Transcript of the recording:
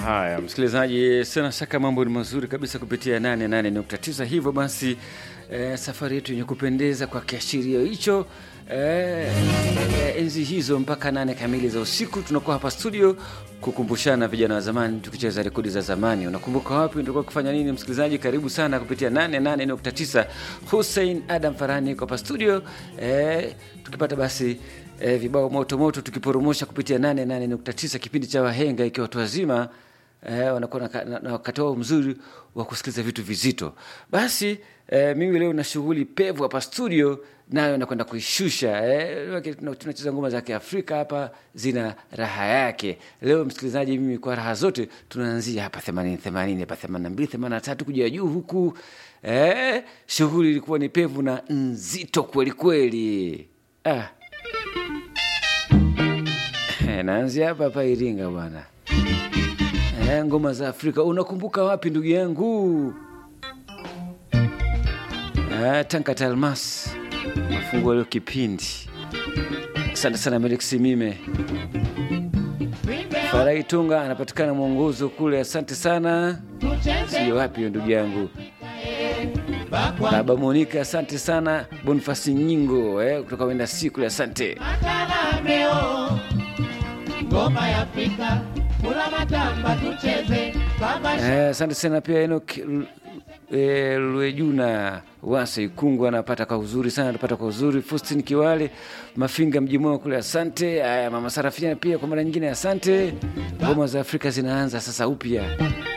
Haya, msikilizaji, sina shaka mambo ni mazuri kabisa kupitia 88.9. Hivyo basi eh, safari yetu yenye kupendeza kwa kiashirio hicho eh, eh, enzi hizo mpaka nane kamili za usiku tunakuwa hapa studio kukumbushana vijana wa zamani tukicheza rekodi za zamani. Unakumbuka wapi tulikuwa kufanya nini? Msikilizaji, karibu sana kupitia 88.9. Hussein Adam Farani yuko hapa studio eh, tukipata basi eh, vibao moto moto tukiporomosha kupitia 88.9 kipindi cha wahenga ikiwa watu wazima eh, wanakuwa na, na, na wakati wao mzuri wa kusikiliza vitu vizito. Basi eh, mimi leo na shughuli pevu hapa studio, nayo nakwenda kuishusha eh, tuna- tunacheza ngoma za Kiafrika hapa, zina raha yake. Leo msikilizaji, mimi kwa raha zote tunaanzia hapa 80 80 hapa 82 83 kuja juu huku eh, shughuli ilikuwa ni pevu na nzito kweli kweli ah. Eh, naanzia hapa hapa Iringa bwana. Eh, ngoma za Afrika unakumbuka wapi ndugu yangu? Eh, Tanka Talmas nafungua leo kipindi. Asante sana Melix Mime. Farai Tunga anapatikana mwongozo kule, asante sana. Sio wapi hiyo ndugu yangu. Baba Monika, asante sana. Bonifasi Nyingo eh, kutoka wenda siku kule, asante. Matalameo, ngoma ya Afrika, kula matamba tucheze kama Eh, asante sana pia Enoch L- eh, Lwejuna Wasa Ikungu anapata kwa uzuri sana, anapata kwa uzuri. Faustin Kiwale Mafinga mji mwema kule, asante. Aya, mama Sarafina pia kwa mara nyingine, asante. Ngoma za Afrika zinaanza sasa upya.